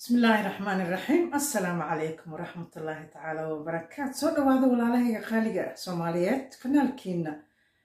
bismi illaahi raxmaani raxiim assalaamu calaykum waraxmat ullaahi tacaala wabarakaatu soo dhawaada walaalahayga qaaliga ah soomaaliyeed kanaalkiina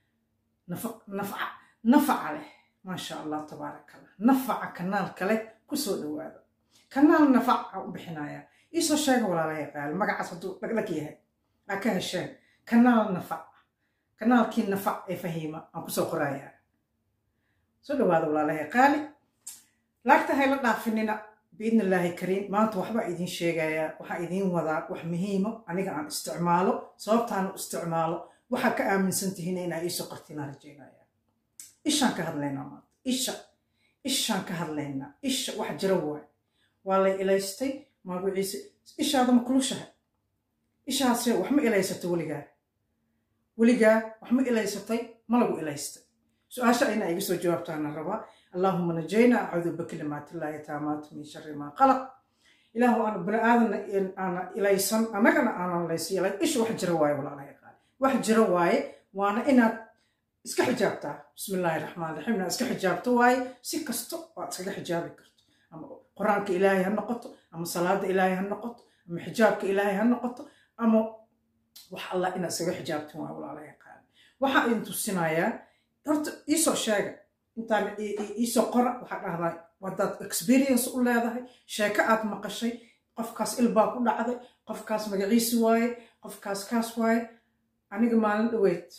nafaca leh maasha allah tabaaraka allah nafaca kanaalka leh kusoo dhawaada kanaal nafaca u bixinaya iisoo sheega walaalahayga qaali magacaas hadduu dhagdhag yahay aa ka hesheen kanaal nafac kanaalkii nafac ee fahiima aan kusoo qorayaa soo dhawaada walaalahayga qaali laagta hayla dhaafinina biidni illaahi kariim maanta waxbaa idiin sheegayaa waxaa idiin wadaa wax muhiimo aniga aan isticmaalo sababtaan u isticmaalo waxaa ka aaminsan tihiin inaa iisoo qortiinaan rajaynaya ishaan ka hadlaynaa maanta isha ishaan ka hadlaynaa isha wax jira waay waa lay ilaystay magaciise ishaada ma kulushahay ishaase wax ma ilaysatay weligaa weligaa wax ma ilaysatay ma lagu ilaystay su-aasha inaa iga soo jawaabtaana rabaa اللهم نجينا أعوذ بكلمات الله تامات من شر ما خلق إله أنا بني آدم أنا إليسن أنا كان أنا ليس إلي إيش واحد جرواي ولا لا يقال واحد جرواي وأنا إنا إسك حجابته بسم الله الرحمن الرحيم إسك حجابته واي سكستو وأسك حجابي كرت أما قرآنك إلهي هالنقط أما صلاة إلهي هالنقط أما حجابك إلهي هالنقط أما وح الله إنا إسك حجابته واي ولا لا يقال وحا إنتو السنايا هرت إيسو شاقة intaan iisoo qora waxaa dhahdaa wadaad experience u leedahay sheeko aad maqashay qofkaas ilbaa ku dhacday qofkaas magaciisi waaye qofkaas kaas waaye aniga maalin dhaweyd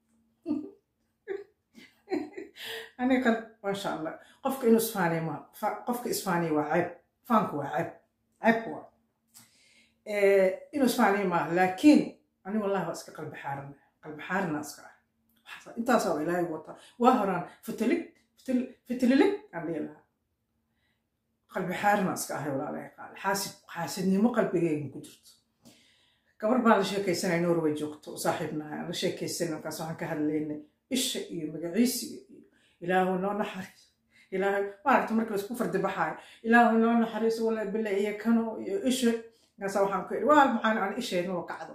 aniga maasha allah qofka inuu isfaaniya ma qofka isfaaniya waa ceeb faanku waa ceeb ceeb waa inuu isfaaniya maaha laakiin aniga wallahi waa iska qalbi xaarina qalbi xaarina iska ah intaasaa waa ilaahay wataa waa horaan fitlig fitlilig aan dhihi lahaa qalbi xaarina iska ahay walaalahay qaale xaasib xaasidnimo qalbigeyga ku jirto gabar baan la sheekaysanay norway joogto saaxiibnahay aan la sheekaysanay markaas waxaan ka hadlaynay isha iyo magaciisiga iyo ilaahu noo naxariis ilaahay maaragta marka laisku fardi baxaayo ilaahu noo naxariis wala bile iyo kano iyo isha markaasa waxaan ku idhi waa maxaan aan isheednoo kacdo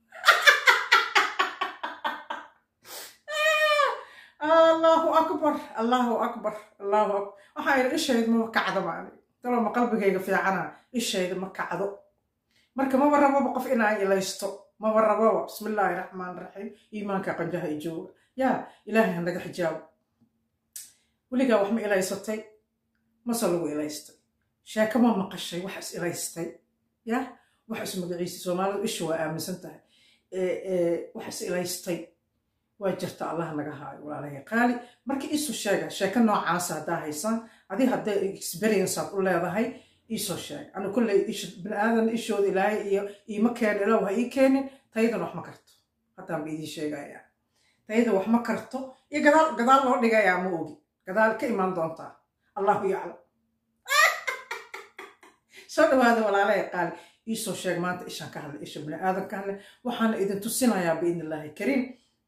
allahu akbar allahu akbar allahu akbar waxaa idhi ishayda maba kacdo maani daloo ma qalbigayga fiicana ishayda ma kacdo marka maba rababa qof inaan ilaysto maba rababa bismi illaahi raxmaan raxiim iimaanka qanjaha i jooga yaa ilaahay ha naga xijaabo weligaa wax ma ilaysatay mase lagu ilaystay sheeko ma maqashay wax is ilaystay yaa wax is magaciisa soomaalidu isha waa aaminsan tahay wax is ilaystay waa jirta allah naga haayo walaalahay qaali marka iisu sheega sheeko noocaasa haddaa haysaan adi hadday experience aad u leedahay iisoo sheega anu kolley biniaadan ishooda ilaahay iyo iima keen ilaw ha ii keenin taydan wax ma karto haddaan ba idiin sheegayaa tayda wax ma karto iyo gadaal gadaal loo dhigayaa ma ogi gadaal ka imaan doontaa allahu yaclam soo dhawaada walaalahay qaali iisoo sheeg maanta ishaan ka hadlay isha biniaadan ka hadlay waxaana idin tusinayaa biidni illaahi kariim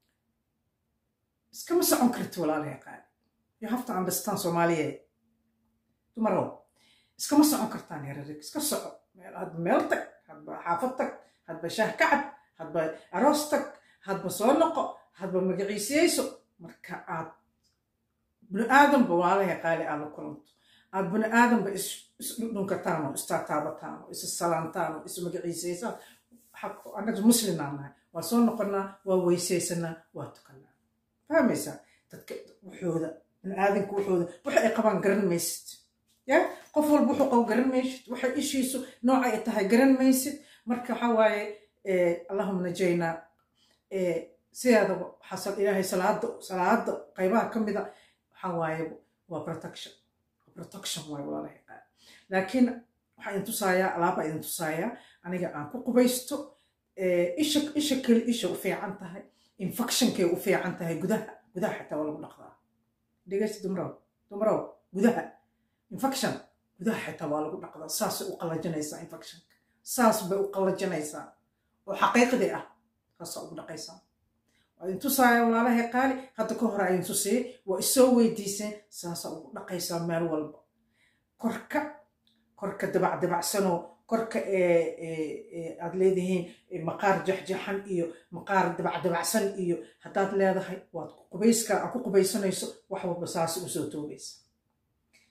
iskama socon karti walaalahay qaali you have to understand soomaaliyeed dumarow iskama socon kartaan herarig iska soco hadba meel tag hadba xaafad tag hadba shaah kacab hadba aroos tag hadba soo noqo hadba magaciisiyeyso marka aad bini aadanba walaalahay qaali aad la kulanto aad bini aadanba isdhunkataan oo istaataabataan oo is salaantaan oo is magaciisaysaan annaga muslimaan nahay waa soo noqonaa waa weysaysanaa waa tukanaa fahmaysaa dadka wuxooda biniaadanka wuxooda waxa ay qabaan garan maysid ya qof walba wuxuu qabo garan maysid waxay ishiisu nooca ay tahay garan maysid marka waxaa waaye allahuma najaynaa sideedaba xasan ilaahay salaada salaada qaybaha ka mida waxaa waaye waa protection protection waaye walaalahay qaar laakiin waxaa idin tusaayaa alaabaa idin tusaayaa aniga aan ku qubaysto isha isha keli isha u fiican tahay infectionkay u fiican tahay gudaha gudaha xitaa waa lagu dhaqdaa dhegeysta dumrow dumrow gudaha infection gudaha xitaa waa lagu dhaqdaa saasay u qallajinaysaa infectionka saas bay u qallajinaysaa oo xaqiiqdii ah saasaa ugu dhaqaysaa waa idin tusaaya walaalahay qaali hadda ka hore idin tusiyey waa isoo weydiiseen saasaa ugu dhaqaysaa meel walba korka korka dabacdabacsanoo korka aad leedihiin maqaar jaxjaxan iyo maqaar dabacdabacsan iyo haddaad leedahay waad qubayska aad ku qubaysanayso wax walba saasi usoo toobaysa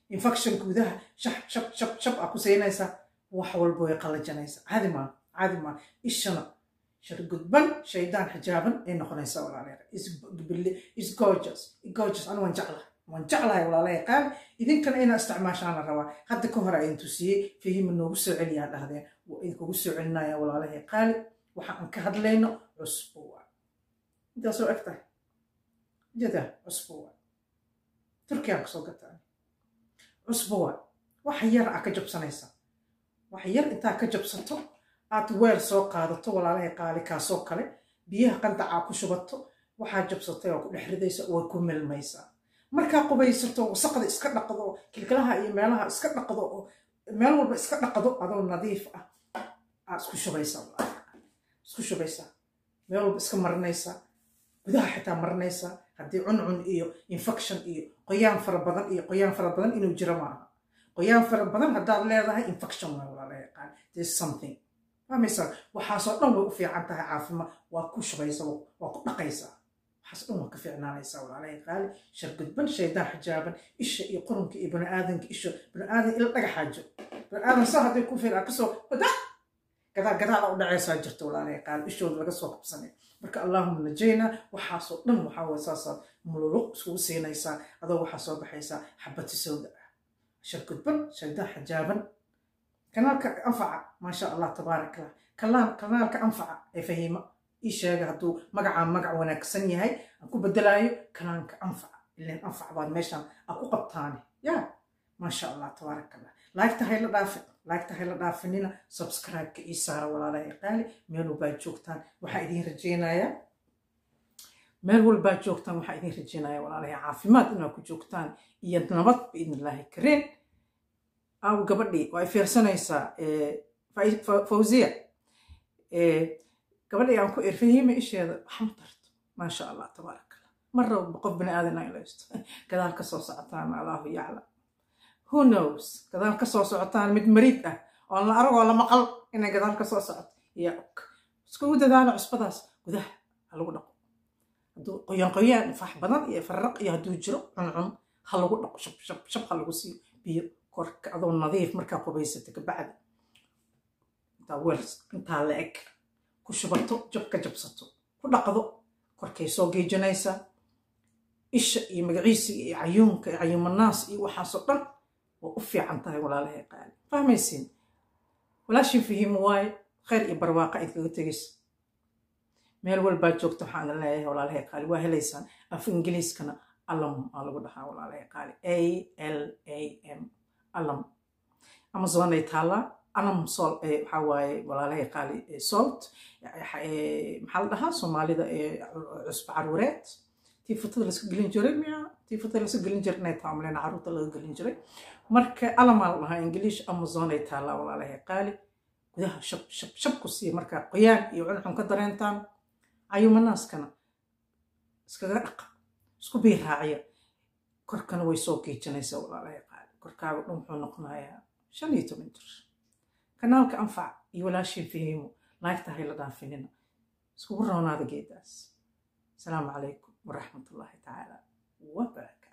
infection gudaha shab shab shab shab aa ku siinaysaa wax walba way qallajanaysaa caadi maa caadi maa ishana shar gudban shaydaan xijaaban ay noqonaysaa walaalayaal is gorgeous gorgeous anu waan jeclahay waan jeclahay walaalayaal qaali idinkana inaa isticmaashaan la rabaa hadda ka hore ayin tusiyey fahima noogu soo celiyaa dhahdeen waa idinkugu soo celinaya walaalayaal qaali waxa aan ka hadlayno cusbo waa intaasoo eg tahay jada cusbo waa turkiyaan kasoo gataa cusbo waa wax yar aa ka jabsanaysaa wax yar intaa ka jabsato aad weel soo qaadato walaalahay qaali kaasoo kale biyaha qandacaa ku shubato waxaa jabsatay oo ku dhex ridaysa way ku milmaysaa markaa qubaysato wasaqda iska dhaqdo kilkilaha iyo meelaha iska dhaqdo oo meel walba iska dhaqdo adoo nadiif ah aa isku shubaysaa isku shubaysaa meel walba iska marinaysaa gudaha xitaa marinaysaa haddii cuncun iyo infection iyo qoyaan fara badan iyo qoyaan fara badan inuu jiro maaha qoyaan fara badan haddaad leedahay infection waa walaala yaqaan there's something fahmaysaa waxaasoo dhan way u fiican tahay caafimaad waa ku shubaysa waa ku dhaqaysaa waxaas dhan waa ka fiicnaanaysaa walaalahay qaali shargudban shaydaan xijaaban isha iyo qurunka iyo baniaadanka isha baniaadan ila dhagaxaajo baniaadan saa hadday ku fiiraa kasoo wada gadaa gadaala u dhacaysaa jirta walaalahay qaali ishooda laga soo qabsanay marka allahuma najayna waxaasoo dhan waxaa waye saasaad mululuq iskugu siinaysaa adoo waxaa soo baxaysaa xabati sawda ah shargudban shaydaan xijaaban kanaalka anfaca maasha allah tabaarak allah kanaalka anfaca ee fahima ii sheega hadduu magacaa magac wanaagsan yahay aan ku bedelaayo kanaanka anfaca ilan anfac baad meeshaan aa ku qabtaane ya maasha allah tabaarak allah laagta hayla dhaafin laagta hayla dhaafinina subscribe-ka ii saara walaalahay qaali meel walbaad joogtaan waxaa idiin rajaynayaa meel walbaad joogtaan waxaa idiin rajaynaya walaalahay caafimaad inaad ku joogtaan iyo nabad biidn illaahi kareen aw gabadhii waa ay fiirsanaysaa fawziya gabadhii aan ku ir fahima isheeda wax ma tarto maasha allah tabaarak allah mar raba qof bani aadan ay laysto gadaal ka soo socotaan allahu yaclam who knows gadaal ka soo socotaan mid mariid ah oon la aragoo la maqal inay gadaal ka soo socoto yaa og iskugu dadaalo cusbadaas gudaha ha lagu dhaqo hadduu qoyaan qoyaan fax badan iyo farraq iyo hadduu jiro cuncun ha lagu dhaqo shab shab shab ha lagu siiyo biyo korka adoo nadiif markaa qubaysata kabacdi intaa weel intaa la eg ku shubato jab ka jabsato ku dhaqdo korkay soo geejinaysaa isha iyo magaciisiga iyo cayuunka iyo cayuumanaas iyo waxaasoo dhan waa u fiican tahay walaalahay qaali fahmaysiin walaashin fahiimo waaye khayr iyo barwaaqa idkaga tegaysa meel walbaa joogta waxaan idin leeyahay walaalahay qaali waa helaysaan af ingiliiskana alam aa lagu dhahaa walaalahay qaali a l a m alam amazon ay taallaa alam sol waxaa waaye walaalahay qaali salt maxaa la dhahaa soomaalida cusba caruureed tii futada laska gelin jiray miya tii futada laska gelin jiray inay taamleen caruurta laga gelin jiray marka alamaa la dhahaa ingiliish amazon ay taallaa walaalahay qaali gudaha shab shab shab ku siiya markaa qoyaan iyo cuncun ka dareentaan cayumanaaskana iskaga dhaqa isku biiraaciya korkana way soo geejinaysaa walaalahay qaali korkaaga dhan wuxuu noqonayaa shan iyo toban jir kanaalka anfac iyo walaashin fahiimo laagta hayla dhaafinina iskugu roonaada geedaas asalaamu calaykum waraxmat ullaahi tacaala wabarakaatu